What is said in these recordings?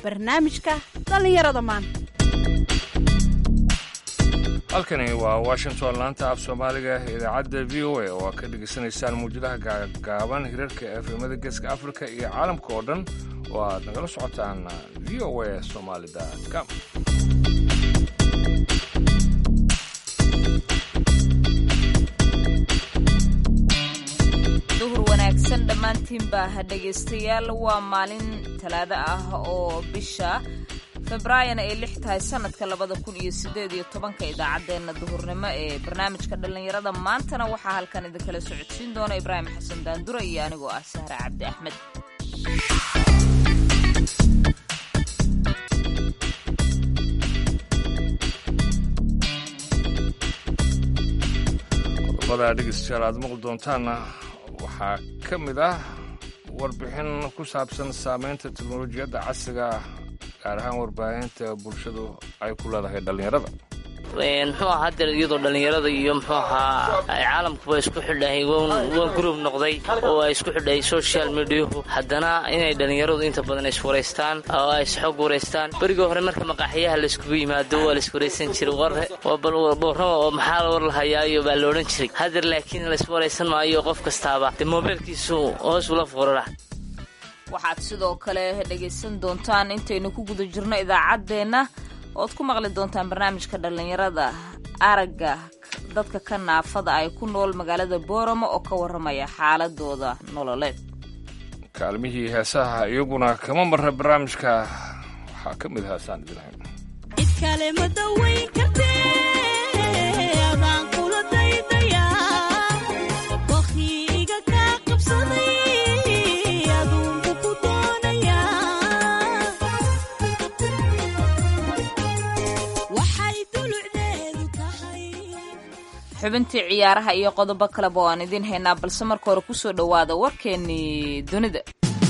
barnaamijka dhallinyarada maanta halkani waa washington laanta af soomaaliga idaacadda v o a oo aad ka dhegaysanaysaan muwjadaha gaagaaban hirarka efemada geeska afrika iyo caalamka oo dhan oo aad nagala socotaan v o a somalicom duhur wanaagsan dhammaantiinba ha dhegaystayaal waa maalin talaado ah oo bisha februaayona ay lix tahay sanadka labada kun iyo sideed iyo tobanka idaacaddeenna duhurnimo ee barnaamijka dhallinyarada maantana waxaa halkan idinkala socodsiin doona ibraahim xasan daandura iyo anigoo ah sahre cabdi axmed qodobada dhegeystayaal aad maqli doontaanna waxaa ka mid ah warbixin ku saabsan saamaynta teknolojiyadda casriga gaar ahaan warbaahinta bulshadu ay ku leedahay dhallinyarada muxuu ahaa hadeer iyadoo dhallinyarada iyo muxuu ahaa ay caalamkuba isku xidhahay waa group noqday oo ay isku xidhahay social mediahu haddana inay dhallinyaradu inta badan iswaraystaan oo ay isxog waraystaan berigii hore marka maqaaxiyaha layskugu yimaado waa laiswaraysan jiray warre boorrama oo maxaa war lahayaayo baa la odhan jiray hadeer laakiin laiswaraysan maayo qof kastaaba dee moobeelkiisu hoos ula foorara waxaad sidoo kale dhegaysan doontaan intaynu ku guda jirno idaacaddeenna ood ku maqli doontaan barnaamijka dhallinyarada aragga dadka ka naafada ay ku nool magaalada booramo oo ka warramaya xaaladooda nololeed kaalmihii heesaha iyaguna kama marra barnaamijka waxaa ka mid heesaan idinhayn xubintii ciyaaraha iyo qodobo kaleba waan idiin haynaa balse marka hore kusoo dhowaada warkeennii dunida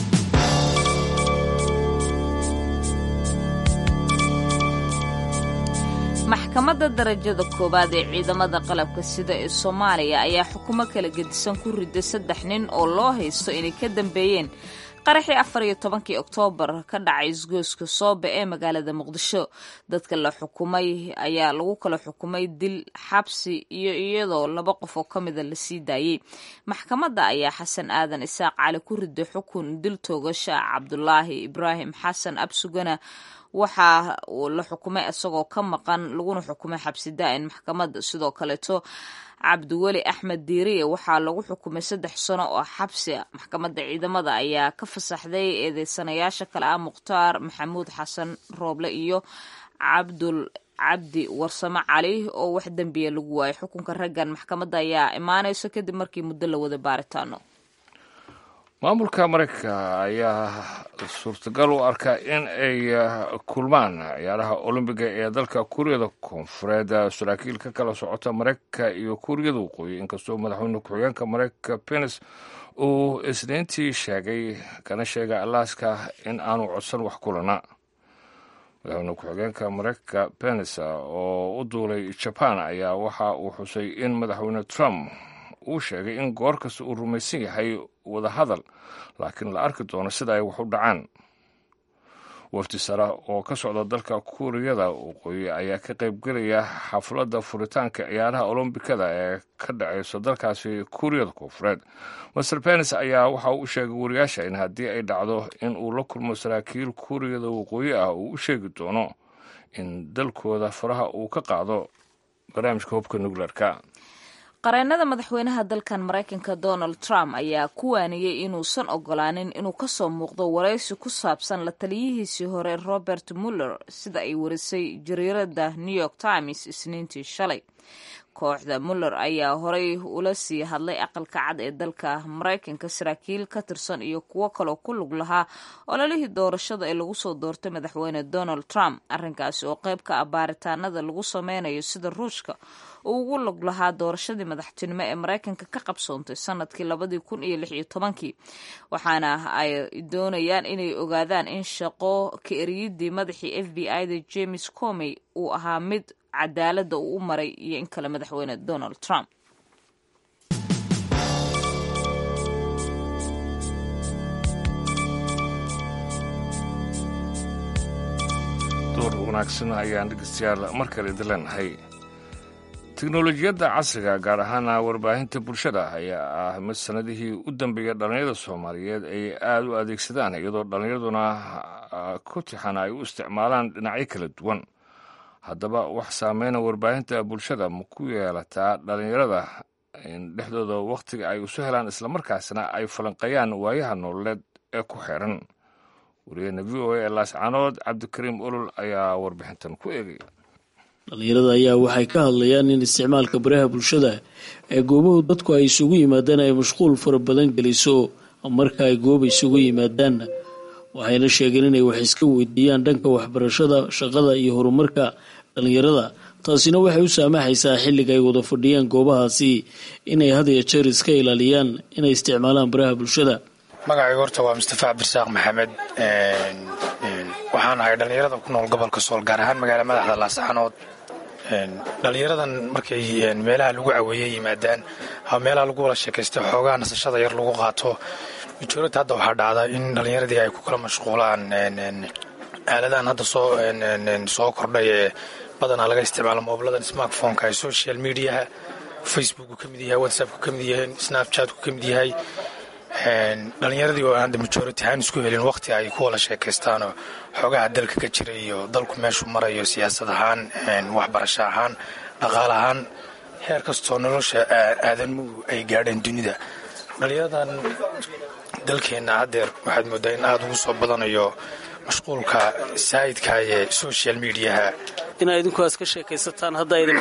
maxkamadda darajada koowaad ee ciidamada qalabka sida ee soomaaliya ayaa xukumo kala gedisan ku riday saddex nin oo loo haysto inay ka dambeeyeen qaraxii afar iyo tobankii oktoobar ka dhacay isgoyska soobe ee magaalada muqdisho dadka la xukumay ayaa lagu kala xukumay dil xabsi iyo iyadoo laba qof oo ka mida la sii daayey maxkamadda ayaa xasan aadan isaaq cali ku riday xukun dil toogasha cabdulaahi ibraahim xasan absugana waxaa la xukumay isagoo ka maqan laguna xukumay xabsi daa'in maxkamadda sidoo kaleeto cabdiweli axmed diiriye waxaa lagu xukumay saddex sano oo xabsi a maxkamadda ciidamada ayaa ka fasaxday eedeysanayaasha kale ah mukhtaar maxamuud xasan rooble iyo cabdul cabdi warsamo cali oo wax dembiya lagu waayay xukunka raggan maxkamadda ayaa imaanayso kadib markii muddo la wada baaritaano maamulka maraykanka ayaa suurtagal u arkaa in ay kulmaan ciyaaraha olombiga ee dalka kuuriyada koonfureed saraakiil ka kala socota maraykanka iyo kuuriyada waqooyi inkastoo madaxweyne ku-xigeenka maraykanka penis uu isniintii sheegay kana sheegay alaaska in aanu codsan wax kulana madaxweyne ku-xigeenka maraykanka penis oo u duulay jaban ayaa waxa uu xusay in madaxweyne trump uu sheegay in goor kasta uu rumaysan yahay wada hadal laakiin la arki doono sida ay wax u dhacaan wafdi sare oo ka socda dalka kuuriyada waqooyi ayaa ka qaybgelaya xafladda furitaanka ciyaaraha olombikada ee ka dhacayso dalkaasi kuuriyada koonfureed master benis ayaa waxa uu sheegay wariyaasha in haddii ay dhacdo in uu la kulmo saraakiil kuuriyada waqooyi ah uu u sheegi doono in dalkooda faraha uu ka qaado barnaamijka hubka nukleerka qareennada madaxweynaha dalkan maraykanka donald trump ayaa ku waaniyey inuusan ogolaanin inuu kasoo muuqdo waraysi ku saabsan la taliyihiisii hore robert muller sida ay warisay jariirada new york times isniintii shalay kooxda muller ayaa horey ula sii hadlay aqalka cad ee dalka maraykanka saraakiil ka tirsan iyo kuwo kaloo ku lug lahaa ololihii doorashada ee lagu soo doortay madaxweyne donald trump arrinkaasi oo qayb ka ah baaritaanada lagu sameynayo sida ruushka uu ugu lug lahaa doorashadii madaxtinimo ee maraykanka ka qabsoontay sanadkii labadii kun iyo lix iyo tobankii waxaana ay doonayaan inay ogaadaan in shaqo ka eriyidii madaxii f b i da james comey uu ahaa mid cadaaladda uu u maray iyo in kale madaxweyne donald trump wanaagsan ayaan dhegeystayaal mar kale idin leenahay teknolojiyadda casriga gaar ahaana warbaahinta bulshada ayaa ah mid sannadihii u dambeeya dhallinyarada soomaaliyeed ay aada u adeegsadaan iyadoo dhallinyaraduna ku tixan ay u isticmaalaan dhinacyo kala duwan haddaba wax saameyna warbaahinta bulshada ma ku yeelataa dhallinyarada in dhexdooda wakhtiga ay isu helaan islamarkaasna ay falanqeeyaan waayaha nololeed ee ku xeeran wariyahena v o a laascanood cabdikariim olol ayaa warbixintan ku eegaya dhallinyarada ayaa waxay ka hadlayaan in isticmaalka baraha bulshada ee goobahu dadku ay isugu yimaadaan ay mashquul fara badan geliso marka ay gooba isugu yimaadaanna waxayna sheegeen inay wax iska weydiiyaan dhanka waxbarashada shaqada iyo horumarka dhallinyarada taasina waxay u saamaxaysaa xilliga ay wada fadhiyaan goobahaasi inay had iyo jeer iska ilaaliyaan inay isticmaalaan baraha bulshada magacayga horta waa mustafa cabdirasaaq maxamed waxaan ahay dhallinyarada ku nool gobolka sool gaar ahaan magaala madaxda laascanood dhallinyaradan markay meelaha lagu caweeye yimaadaan ama meelaha lagu wada sheekaysta xoogaha nasashada yar lagu qaato majorata hadda waxaa dhacda in dhallinyaradii ay ku kala mashquulaan aaladahan hadda soo soo kordhay ee badanaa laga isticmaalo moobiladan smartphoneka ee social mediaha facebookku ka mid yahay whatsappku ka mid yahay snapchatku ka mid yahay dhallinyaradii oo aan hadda majority ahaan isku helin waqti ay ku wada sheekaystaanoo xoogaha dalka ka jira iyo dalku meeshuu marayo siyaasad ahaan waxbarasho ahaan dhaqaale ahaan heer kastoo nolosha aadamuhu ay gaadheen dunida dhallinyaradan dalkeenna haddeer waxaad moodaa in aada ugu soo badanayo mashquulka saa'idka ee social mediaha inaa idinkuaas ka sheekaysataan hadda idin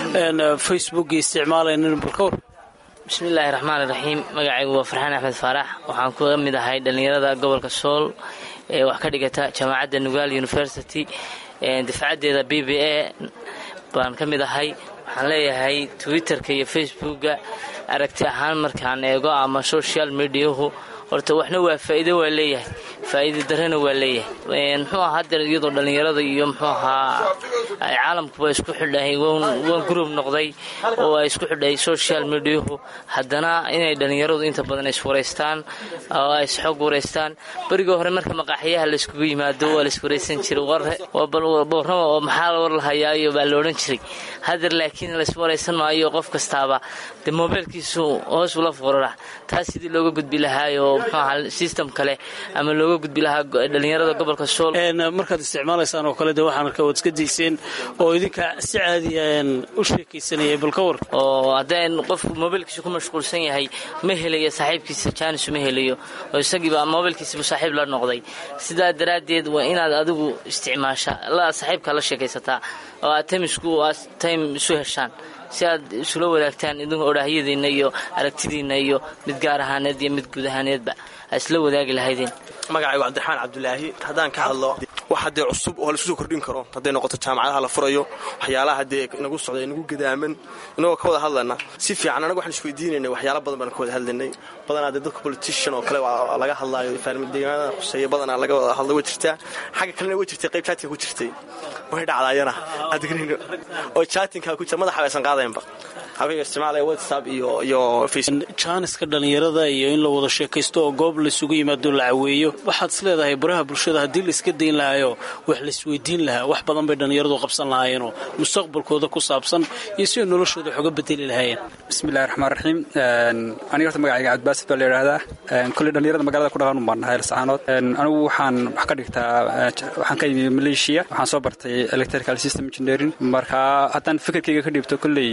facebooka isticmaalaynin balkawr bismillaahi raxmaani raxiim magacaygu waa farxaan axmed faarax waxaan ka mid ahay dhallinyarada gobolka sool ee wax ka dhigata jaamacadda nugaal university dafcaddeeda b b a baan ka mid ahay waxaan leeyahay twitterka iyo facebooka aragti ahaan markaan eego ama social mediahu horta waxna waa faa'iido waa leeyahay faa'iida darrena waa leeyahay muxuu ahaa haddeer iyadoo dhallinyarada iyo muxuu ahaa ay caalamkuba isku xidhahay waan gurub noqday oo ay isku xidhay social mediahu haddana inay dhallinyaradu inta badan iswaraystaan oo ay isxog waraystaan berigii hore marka maqaaxiyaha layskugu yimaado waa laiswaraysan jiray warrama oo maxaa war lahayaayo baa la odhan jiray haddeer laakiin laiswaraysan maayo qof kastaaba dee moobeelkiisu hoos ula foorara taas sidii looga gudbi lahaayo system kale ama looga gudbi lahaa dhallinyarada gobolka sool markaad isticmaalaysaan oo kale de waxaan arkaa waad iska dayseen oo idinka si caadiya u sheekaysanayay balka war oo haddee qofku moobeelkiisa ku mashquulsan yahay ma helayo saaxiibkiisa jaanis ma helayo oo isagiiba moobeelkiisaba saaxiib la noqday sidaa daraaddeed waa inaad adigu isticmaasha la saaxiibka la sheekaysataa oo aad tamisku aad time isu heshaan si aad isula wadaagtaan idinku odhaahyadiinna iyo aragtidiinna iyo mid gaar ahaaneed iyo mid guud ahaaneedba aad isla wadaagi lahaydeen magacaygu cabdiraxmaan cabdulaahi haddaan ka hadlo wax haddee cusub oo laisku soo kordhin karo hadday noqoto jaamacadaha la furayo waxyaalaha haddee inagu socda inagu gadaaman inagoo ka wada hadlayna si fiican anaga waxaan isweydiinaynay waxyaala badan baan ka wada hadlaynay badanaa dee dadka politician oo kale laga hadlaayo deegaanada khuseeya badanaa laga wada hadla way jirtaa xagga kalena way jirtay qayb jaatinka ku jirtay way dhacdaayana adgrino oo jaatinka ku jira madaxa aysan qaadaynba habeenka isticmaalaya whatsapp iyo iyo jaaniska dhallinyarada iyo in la wada sheekaysto oo goob laisugu yimaado la caweeyo waxaad is leedahay baraha bulshada haddii laiska dayn lahaayoo wax laisweydiin lahaa wax badan bay dhallinyaradu qabsan lahaayeenoo mustaqbalkooda ku saabsan iyo siday noloshooda wax uga bedeli lahaayeen bismillahi raxmaan raxiim aniga horta magacayga cabdibaasid baa la yidhaahdaa kolley dhallinyarada magaalada ku dhaqan baan nahay lasacaanood anigu waxaan wax ka dhigtaa waxaan ka yimi maleeshiya waxaan soo bartay electrical system engineering marka haddaan fikirkayga ka dhiibto kolley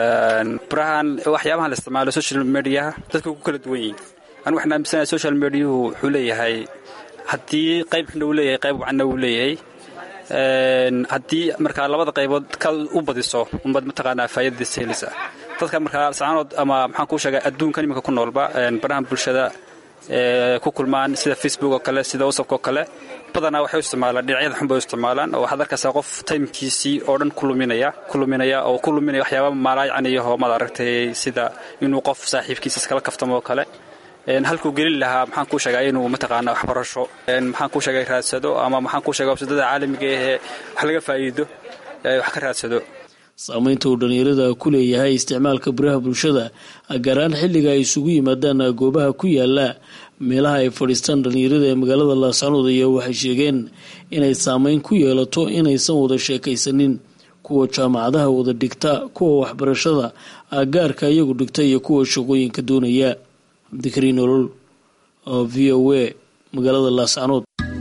barahan waxyaabahan la isticmaalo social mediaha dadka ku kala duwan yihin anigu waxaan aaminsanahay social mediahu wuxuu leeyahay haddii qayb xuna uu leeyahay qayb wacanna uu leeyahay haddii markaa labada qaybood ka u badiso umbad mataqaanaa faa'idadiisa helisa dadka markaa sacaanood ama maxaan kuu sheegay adduunkan iminka ku noolba barahan bulshada ku kulmaan sida facebook oo kale sida whatsapp oo kale badanaa waxay u isticmaalaan dhinacyada xun bay u isticmaalaan oo waxaad arkaysaa qof taymkiisii oo dhan ku luminaya ku luminaya oo ku luminaya waxyaaba maalaayacaniyahoo maad aragtay sida inuu qof saaxiibkiisa iskala kaftamo oo kale halkuu gelin lahaa maxaan kuu sheegaa inuu mataqaana waxbarasho maxaan kuu sheegay raadsado ama maxaan kuu sheega wabsadada caalamiga ahee wax laga faa'iido wax ka raadsado saameynta uu dhallinyarada ku leeyahay isticmaalka baraha bulshada gaar ahaan xilliga ay isugu yimaadaan goobaha ku yaala meelaha ay fadhiistaan dhallinyarada ee magaalada laascanood ayaa waxay sheegeen inay saameyn ku yeelato inaysan wada sheekaysanin kuwa jaamacadaha wada dhigta kuwa waxbarashada gaarka iyagu dhigta iyo kuwa shaqooyinka doonaya cabdikariin olol oo v o a magaalada laascanood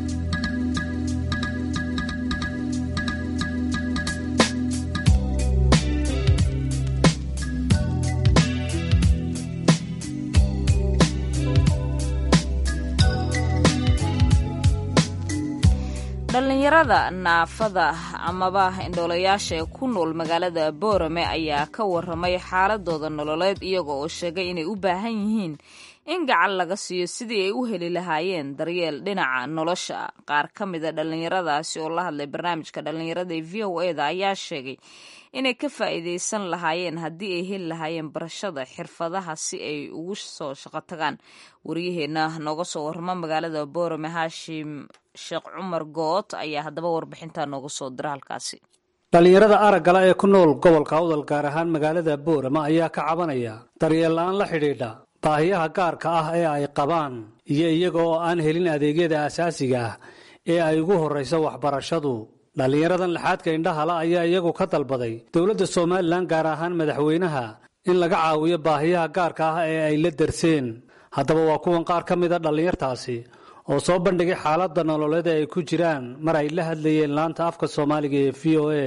dhallinyarada naafada amaba indhoolayaasha ee ku nool magaalada boorame ayaa ka waramay xaaladooda nololeed iyaga oo sheegay inay u baahan yihiin in gacan laga siiyo sidii ay u heli lahaayeen daryeel dhinaca nolosha qaar ka mida dhallinyaradaasi oo la hadlay barnaamijka dhallinyarada ee v o eda ayaa sheegay inay ka faa'iidaysan lahaayeen haddii ay heli lahaayeen barashada xirfadaha si ay ugu soo shaqo tagaan waryaheena nooga soo warrama magaalada boorame haashim sheekh cumar good ayaa haddaba warbixintaa nooga soo dira halkaasi dhallinyarada araggala ee ku nool gobolka awdal gaar ahaan magaalada boorama ayaa ka cabanaya daryeel la-aan la xidhiidha baahiyaha gaarka ah ee ay qabaan iyo iyaga oo aan helin adeegyada asaasiga ah ee ay ugu horrayso waxbarashadu dhallinyaradan laxaadka indhahala ayaa iyagu ka dalbaday dowladda somalilan gaar ahaan madaxweynaha in laga caawiyo baahiyaha gaarka ah ee ay la darseen haddaba waa kuwan qaar ka mida dhallinyartaasi oo soo bandhigay xaaladda nololeed ee ay ku jiraan mar ay la hadlayeen laanta afka soomaaliga ee v o a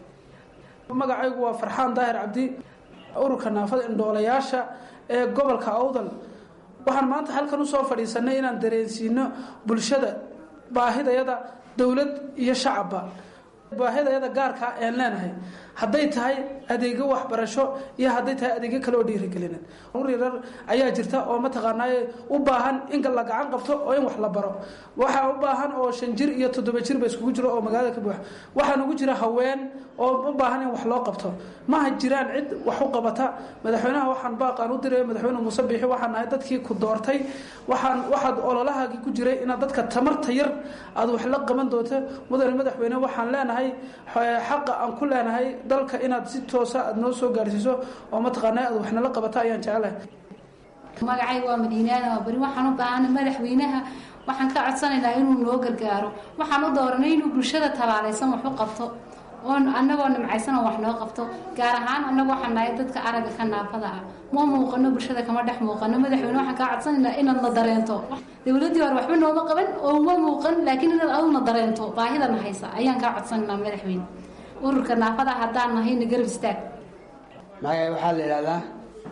magacaygu waa farxaan daahir cabdi ururka naafada indhoolayaasha ee gobolka awdal waxaan maanta halkan usoo fadhiisanay inaan dareensiino bulshada baahidayada dowlad iyo shacabba baahidayada gaarkaa aan leenahay hadday tahay adeegyo waxbarasho iyo hadday tahay adeegyo kale oo dhiirigelineed yarar ayaa jirta oo mataqaanaaye u baahan in la gacan qabto oo in wax la baro waxaa u baahan oo shan jir iyo toddoba jir ba iskugu jiro oo magaalada ka buuxa waxaan ugu jira haween oo u baahan in wax loo qabto maha jiraan cid wax u qabata madaxweynaha waxaan baaqaan u diray madaxweyne muuse biixi waxaan nahay dadkii ku doortay waxaan waxaad ololahaagii ku jiray inaad dadka tamarta yar aad wax la qaban doonto mudane madaxweyne waxaan leenahay xaqa aan ku leenahay dalka inaad si toosa aad noo soo gaarsiiso oo mataqaana aad waxnala qabato ayaan jecelahay magacayga waa madiinaada waa beri waxaan u baahana madaxweynaha waxaan ka codsanaynaa inuu noo gargaaro waxaan u dooranay inuu bulshada tabaalaysan wax u qabto oon annagoo nimcaysan oo wax noo qabto gaar ahaan annagu waxaan nahay dadka aragga ka naafada ah ma muuqano bulshada kama dhex muuqano madaxweyne waxaan kaa codsanaynaa inaad na dareento dowladdii hore waxba nooma qaban oo ma muuqan laakiin inaad aduna dareento baahidana haysa ayaan kaa codsanaynaa madaxweyne ururka naafada haddaan nahayna garab istaag magacay waxaa la idhahdaa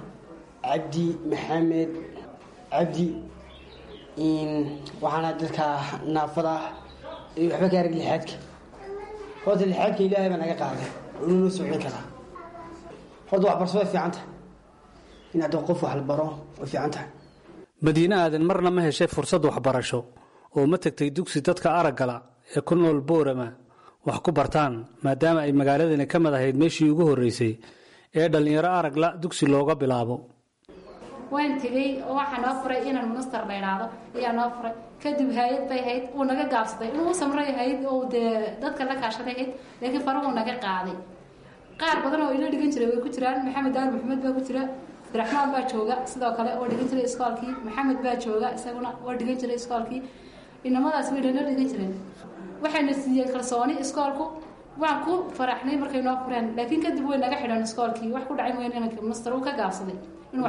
cabdi maxamed cabdi waxaana dadka naafada iyo waxba ka arag lixaadka horta lixaadka ilaahay baa naga qaaday inuu noo socon karaa horta waxbarasho way fiican tahay in hadda qof wax la baro way fiican tahay madiine aadan marna ma heshay fursad waxbarasho oo ma tegtay dugsi dadka araggala ee ku nool boorama wax ku bartaan maadaama ay magaaladani ka mid ahayd meeshii ugu horreysay ee dhallinyaro aragla dugsi looga bilaabo waan tegey oo waxaa noo furay inaan minister la idhaahdo ayaa noo furay kadib hay-ad bay hayd uu naga gaabsaday inuu samray hayd oo dee dadka la kaashaday hayd laakiin farahuu naga qaaday qaar badan oo ila dhigan jiray way ku jiraan maxamed daar maxamed baa ku jira abdiraxmaan baa jooga sidoo kale oo dhigan jiray iskoolkii maxamed baa jooga isaguna oo dhigan jiray iskoolkii inamadaas way nala dhigan jireen waxayna siiyeen kalsooni iskoolku waan ku faraxnay markay noo fureen laakiin kadib way naga xidhan iskoolkii wax ku dhacay weyn inanka minister uu ka gaabsaday in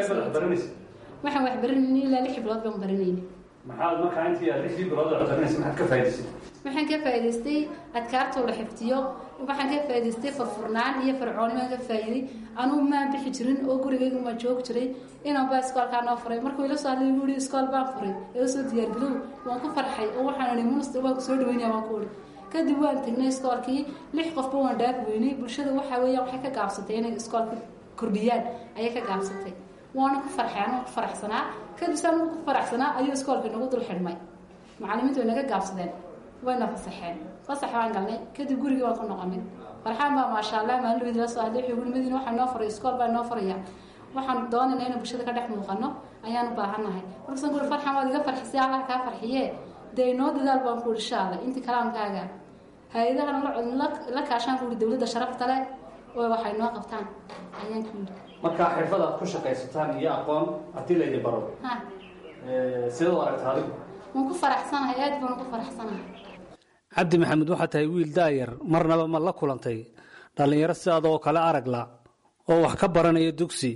waxaan wax baranayni ilaa lix bilood baan baranayni maxaad markaa intii aad lixdii bilood oo baranaysa maxaad ka faa'idaysay waxaan ka faa'idaystay adkaartoo la xifdiyo waxaan ka faa'idaystay furfurnaan iyo fircooni baan ka faa'iiday anugu maan bixi jirin oo gurigaygu maa joogi jiray inaan baa iskoolkaa noo furay markuu ila soo hadlay igu yihi iskool baan furay ee usoo diyaargarow waan ku farxay oo waxaan ihi minister waan ku soo dhaweynaya waan ku ihi kadib waan tegnay iskoolkii lix qofba waan dhaaf weynay bulshada waxaa weeyaan waxay ka gaabsatay inay iskoolka kordhiyaan ayay ka gaabsatay waana ku farxay anuu ku faraxsanaa kadib saan ku faraxsanaa ayuu iskoolka nagu dul xidhmay macallimiintu way naga gaabsadeen wayna fasaxeen fasax baan galnay kadib gurigii waan ku noqonay farxaan baa maasha allah maalin la soo hadlay wuxuu madiina waxaa noo furay iskool baa noo furaya waxaan doonaynaa inaan bulshada ka dhex muuqano ayaan u baahannahay markaasaan kuuri farxan waad iga farxisay allah kaa farxiye dee inoo dadaal baan ku ihi insha allah intii kalaankaaga hay-adahana la kaashaan ku ihi dowladda sharafta leh oo waxay noo qabtaan ayaan ku yidhi marka xirfad aad ku shaqaysataan iyo aqoon haddii laydin baro ha sidee u aragta adigu waan ku faraxsanahay aad baan ugu faraxsanahay cabdi maxamed waxaa tahay wiil daayar marnaba ma la kulantay dhallinyaro sidaadoo kale aragla oo wax ka baranaya dugsi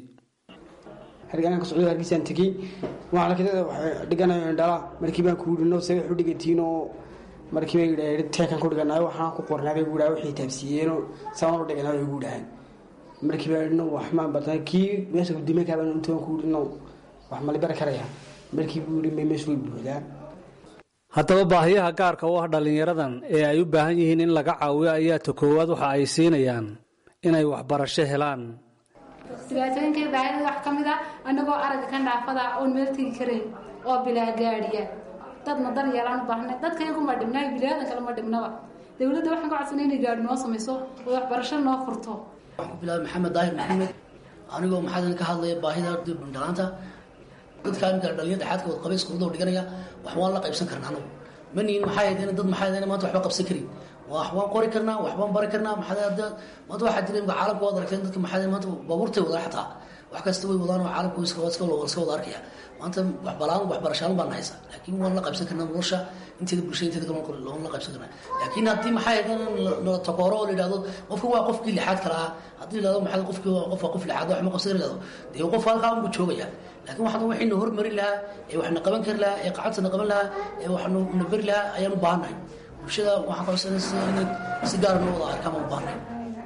hargaan ka socdo hargeysaan tegey waxaa lakadada waxay dhiganayo dhala markii baan ku yidhi no se waxu dhigantiin oo markii bay yidhaaheen teekan ku dhiganayo waxaan ku qornaa bay guudhaa waxay taabsiiyeenoo saan u dhiganayo ay guudhahaan markii baa yidhi no wax maan badan kii meesha gudimakaa baan intaan ku yidhi no wax mali bari karaya markii buu yidhi may meesha way buuxdaa haddaba baahiyaha gaarka u ah dhallinyaradan ee ay u baahan yihiin in laga caawiyo ayaa ta koowaad waxa ay siinayaan inay waxbarasho helaan dhibaatooyinkay baahida wax ka mid a annagoo aragga ka dhaafada oon meel tegi karayn oo bilaa gaadhiya dadna dar yeelaan u baahnay dadka iyagu ma dhibnaa bilaadan kale ma dhibnaba dowladda waxaan ka codsanay inay gaadhi noo samayso oo waxbarasho noo furto waxaan ku bilaabay maxamed daahir maxamed anigoo maxaa ka hadlaya baahida bundhalaanta dadka imika dhalinyar dhexaadka wad qabay iskuulada dhiganaya wax waan la qaybsan karna anagu ma nihin maxaa yahdeen dad maxaa yahdeen maanta waxba qabsan karin wax waan qori karnaa wax baan bari karnaa maxaa yahdeen maanta waxaa jira imika caalamka waad aragteen dadka maxaa yahdeen maanta baabuurtay wadaan xataa wax kasta way wadaan oo caalamku iska iska iska wada arkaya maanta wax balaan wax barashaan baan haysa laakiin waan la qaybsan karnaa nolosha inteeda bulshada inteeda kale loon la qaybsan karnaa laakiin haddii maxaa yahdeen la takooro oo la yidhahdo qofka waa qofkii lixaad kala ah haddii la yidhahdo maxaa qofkii waa qof waa qof lixaad wax ma qabsan kara yidhahdo dee qof halkaa unbu joogaya laakiin waxaan waxayna hormarin lahaa ee waxna qaban kari lahaa ee qacadtana qaban lahaa ee waxna na beri lahaa ayaan u baahannahay bulshada waxaan qabsanaysa inay si gaara noo wada arkaan baan u baahannahay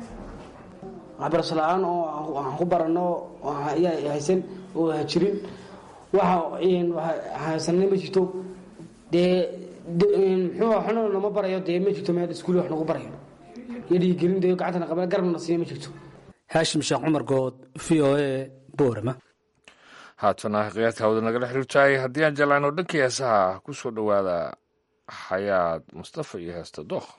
waxbarasho la-aan oo aan ku barano ayaa haysan oo hajirin waxa haysanna ma jirto dee muxuu waxna nama barayo dee ma jirto meel iskuul wax nagu barayo iyo dhiigelin dee gacantana qaban garabna siina ma jirto haashim sheekh cumar good v o a boorama haatana khiyaarta hawada nagala xiriirtahay haddii aan jeclaano dhankii heesaha ku soo dhowaada xayaad mustafa iyo heesta dookh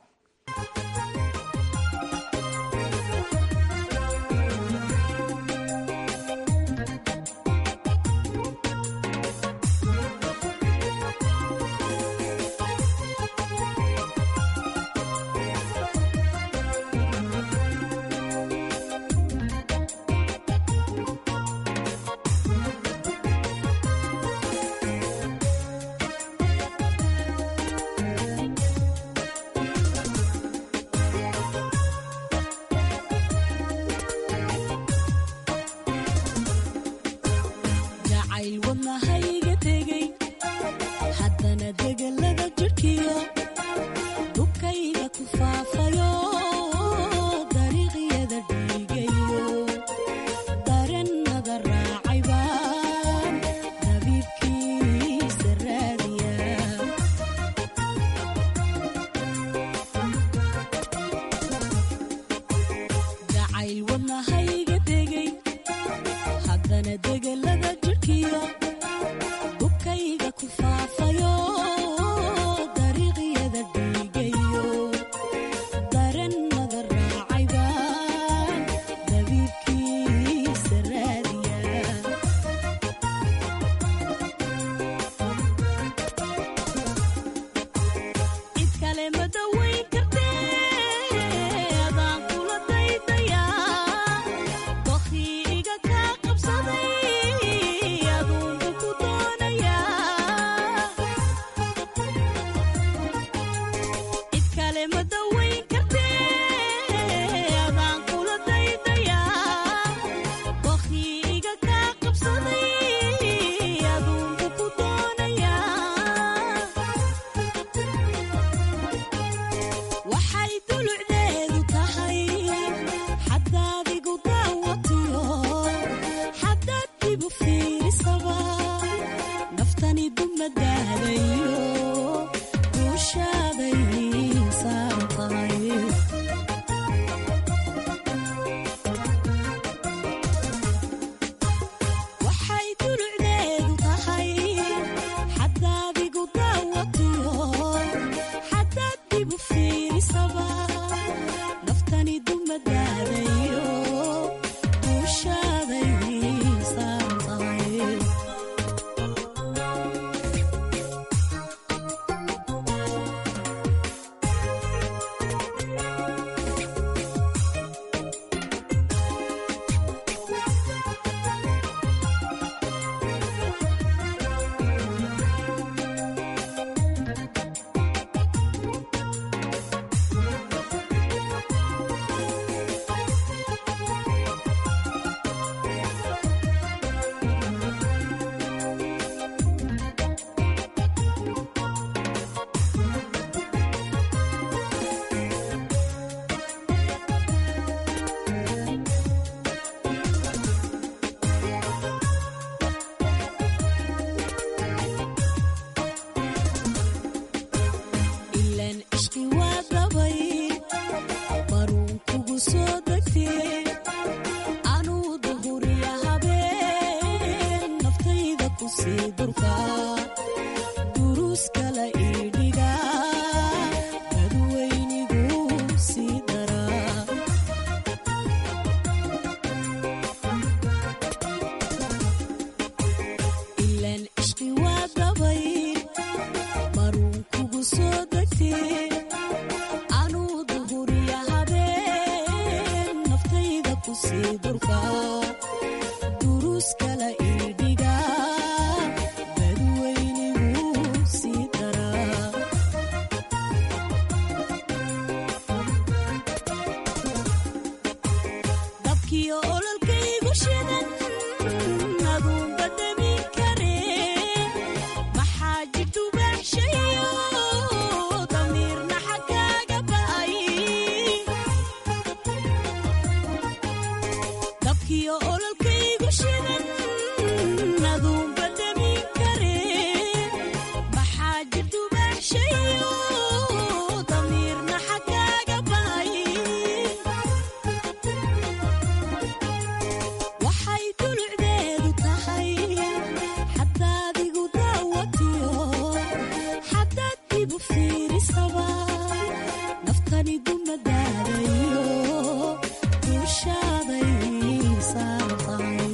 durka duruus kala idhiga dadweynigu sii daraa ilaan ishqi waa dabay maruun kugu soo degtee anuu duhuriya habeen naftayda ku sii durka duruus kala idhiga dadweynigu sii daraa dabkiyo ololkaygu shidan aduunba dami karee maxaa jirtu baaxshayo damiirna xagkaaga ba'ay dabkiyo ololkaygu shidan aduunba dami karee maxaa jirtu baaxshayo damiirna xagkaaga ba'ay waxay dulucdeedu tahay xadaad igu daawatiyo xadaad ibu fiirisaba naftani dumadaadayo duushaaday saaran tahay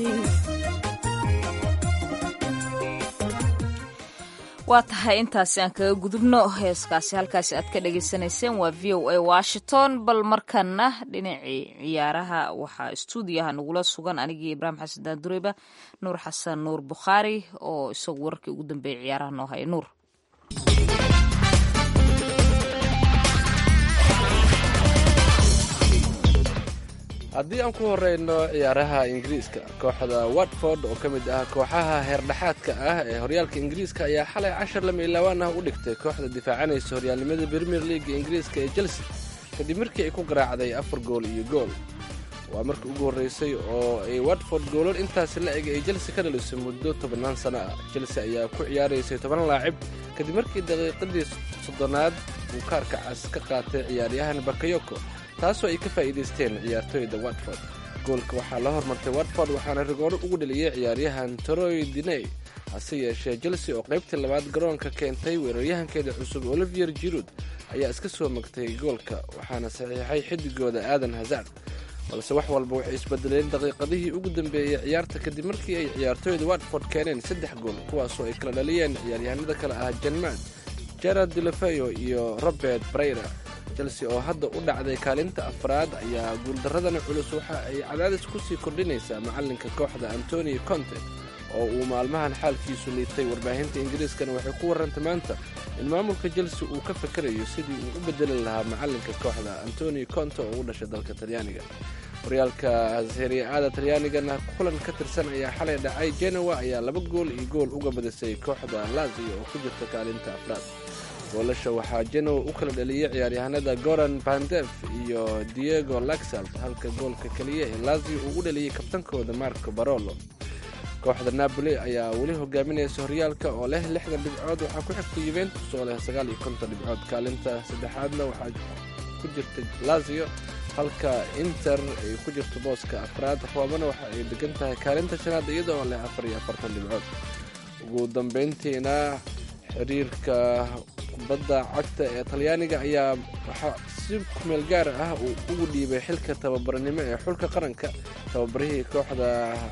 waa tahay intaasi aan kaga gudubno heeskaasi halkaasi aad ka dhagaysanayseen waa v o a washington bal markana dhinacii ciyaaraha waxaa stuudiyaha nagula sugan anigii ibraahim xasan daandureyba nuur xasan nuur bukhaari oo isagu wararkii ugu dambeeyay ciyaaraha noo haya nuur haddii aan ku horeyno ciyaaraha ingiriiska kooxda watford oo ka mid ah kooxaha heerdhexaadka ah ee horyaalka ingiriiska ayaa xalay cashar lama ilaawaan ah u dhigtay kooxda difaacanaysa horyaalnimada premier leaga ingiriiska ee chelsea kadib markii ay ku garaacday afar gool iyo gool waa markii ugu horreysay oo ay watford goolal intaasi la eg ay chelsea ka dhalisay muddo tobannaan sano ah chelsea ayaa ku ciyaaraysay toban laacib kadib markii daqiiqadii soddonaad uu kaarka cas ka qaatay ciyaaryahan bakayoko taasoo ay ka faa'iidaysteen ciyaartooyda watford goolka waxaa la hormartay watford waxaana rigooro ugu dheliyey ciyaaryahan toroy diney hase yeeshee chelsea oo qaybtii labaad garoonka keentay weeraryahankeeda cusub olivier jirud ayaa iska soo magtay goolka waxaana saxiixay xidigooda aadan hazard balse wax walba waxay isbedeleen daqiiqadihii ugu dambeeyey ciyaarta kadib markii ay ciyaartooyda watford keeneen saddex gool kuwaasoo ay kala dhaliyeen ciyaaryahanada kale ah janmaad gerard dilafeyo iyo robert breyra chelsea oo hadda u dhacday kaalinta afraad ayaa guuldaradana culus waxa ay cadaadis ku sii kordhinaysaa macalinka kooxda antonio conte oo uu maalmahan xaalkiisu liitay warbaahinta ingiriiskana waxay ku warrantay maanta in maamulka chelsea uu ka fakarayo sidii uu u bedeli lahaa macalinka kooxda antonio conte oo u dhashay dalka talyaaniga horyaalka serie-aada talyaanigana kulan ka tirsan ayaa xalay dhacay genoa ayaa laba gool iyo gool uga badisay kooxda lazio oo ku jirta kaalinta afraad goolasha waxaa genoa u kala dhaliyey ciyaaryahanada goran bandef iyo diego laxalt halka goolka keliya ee lazio uu u dhaliyey kabtankooda marco barolo kooxda napoli ayaa weli hogaaminaysa horyaalka oo leh lixdan dhibcood waxaa ku xigta yuventus oo leh sagaal iyo konton dhibcood kaalinta saddexaadna waxaa ku jirta lazio halka inter ay ku jirto booska afraad roomana waxa ay degan tahay kaalinta shanaad iyadoo leh afar iyo afartan dhibcood ugu dambeyntiina xiriirka kubadda cagta ee talyaaniga ayaa waxaa si kumeel gaar ah uu ugu dhiibay xilka tababarnimo ee xulka qaranka tababarihii kooxda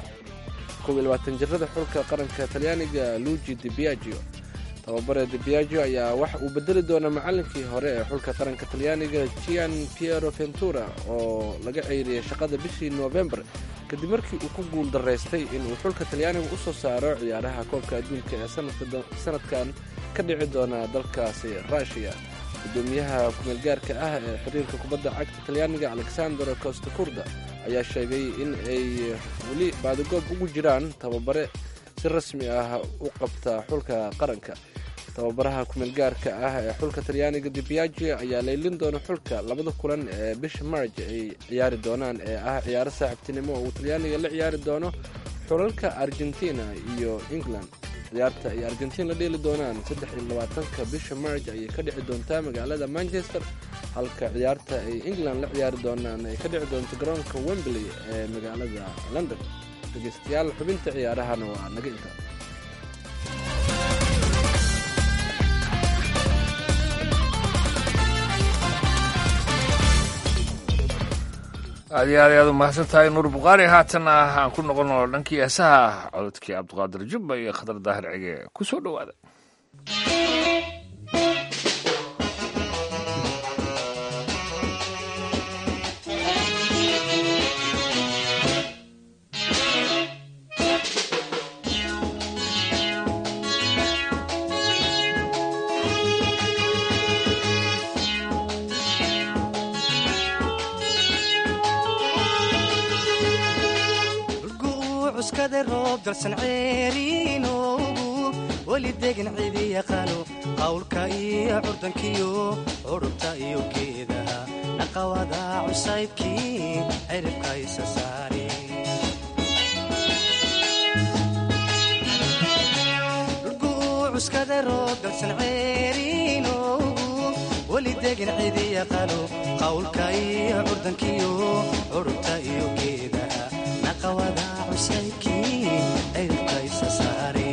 jirada xulka qaranka talyaaniga luigi de biagio tababare de biagio ayaa waxa uu bedeli doona macalinkii hore ee xulka qaranka talyaaniga gian piero ventura oo laga ceyriyay shaqada bishii novembar kadib markii uu ku guul daraystay inuu xulka talyaaniga u soo saaro ciyaaraha koobka adduunka ee sanadkan ka dhici doona dalkaasi rushiya gudoomiyaha kumeelgaarka ah ee xiriirka kubadda cagta talyaaniga alexander costa kurda ayaa sheegay in ay weli baadigoob ugu jiraan tababare si rasmi ah u qabta xulka qaranka tababaraha kumeelgaarka ah ee xulka talyaaniga dibiagio ayaa leylin doona xulka labada kulan ee bisha marj ay ciyaari doonaan ee ah ciyaaro saaxiibtinimo oo uu talyaaniga la ciyaari doono xulalka argentina iyo england ciyaarta ay argentiin la dheeli doonaan saddex iyo labaatanka bisha marj ayay ka dhici doontaa magaalada manchester halka ciyaarta ay england la ciyaari doonaan ay ka dhici doonto garoonka wembley ee magaalada london dhegeystayaal xubinta ciyaarahana waa naga intaa aad iyo aad ayaad u mahadsan tahay nuur bukhaari haatanna aan ku noqono dhankii heesaha cododkii cabdiqaadir jubba iyo khadar daahir cige ku soo dhowaada cuskada roob dalsan ceeriinoogu weli degin cidi yaqaano qawlka iyo curdankiyo curubta iyo geedaha dhaqawada cusaybkii ciribka isa saare cuskada roob dalsan ceeriinoogu weli degin cidi yaqaano qawlka iyo curdankiyo curubta iyo geedaha naqawada cusaybkii ciribka isa saare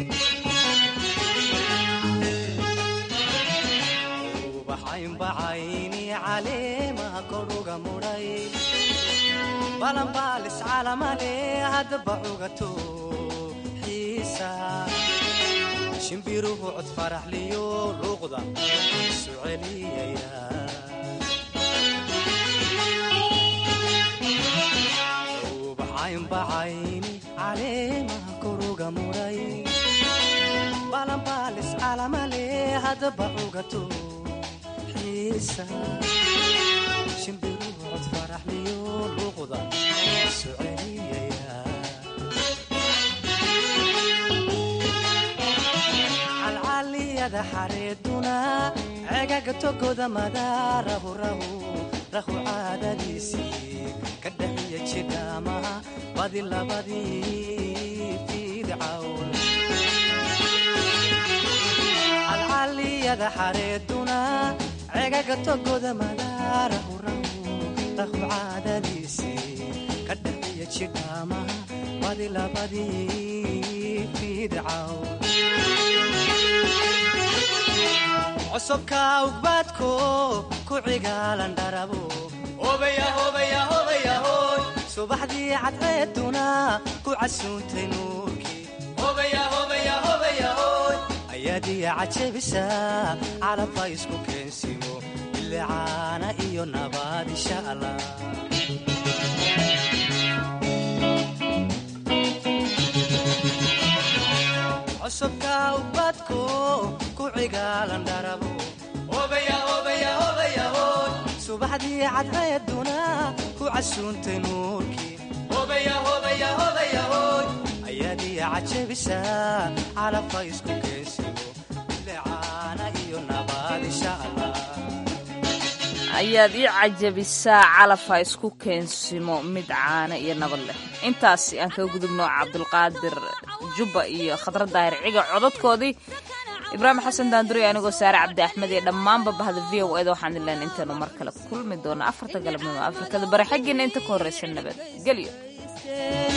ubaxaynbacayni caleemaha kodhuga mudhay balanbaalis calamale haddaba cugato xiisa shimbiruhu cod faraxliyo luuqda isu celiyaya ubaxaynbacayni caleemaha koruga mudhay balanbaalis calamale haddaba cugato xiisa shimbiruhu cod faraxliyo luuqda isu celiyaya calcaliyada xareeduna cegaga togoda madaarahu rahu rahu caadadiisii ka dhaxiya jidhaamaha badi labadii fiidcawn calcaliyada xareeduna cegaga togoda madaarahu rahu rahu caadadiisii ka dhaxiya jidhaamaha badi labadii fiidcawn csobka ugbaadko ku cigaalan dharabo subaxdii cadceeduna ku casuuntay nuurkii ayaadiya cajabisa calabha isku keensimo bilicaana iyo nabaad insha allah csobka ugbaadko ku cigaalan dharabo subaxdii cadceeduna ku casuuntay nuurkii ayaadiya cajabisa calabha isku keensimo bilicaana iyo nabaad insha allah ayaad ii cajabisaa calafha isku keensimo mid caana iyo nabad leh intaasi aan kaga gudubno cabdulqaadir jubba iyo khadra daahir ciga codadkoodii ibraahim xasan daanduri anigoo saare cabdi axmed iyo dhammaanba bahda v o eda waxaan ileen intaanu mar kale kulmi doono afarta galabnimo afrikada bari xaggiina inta ka horraysa nabad gelyo